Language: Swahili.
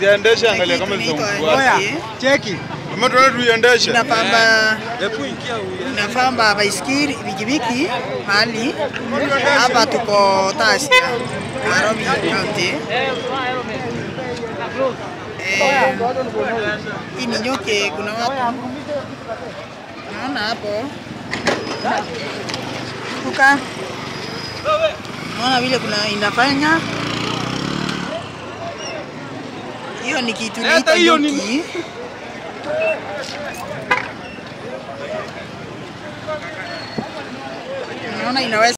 Usiendeshe, angalia kama Inaitwa zitakufuata. Oya, aje? cheki. Kama tunaenda tuiendeshe. Inapamba Hebu ingia huyu. inapamba baiskeli pikipiki mahali hapa tuko Tasia Nairobi County. Eh, hii ni nyoke, kuna watu naona hapo kuka naona vile kuna inafanya hiyo ni kitu Hata inaitwa hiyo ni- nyoki. Naona inaweza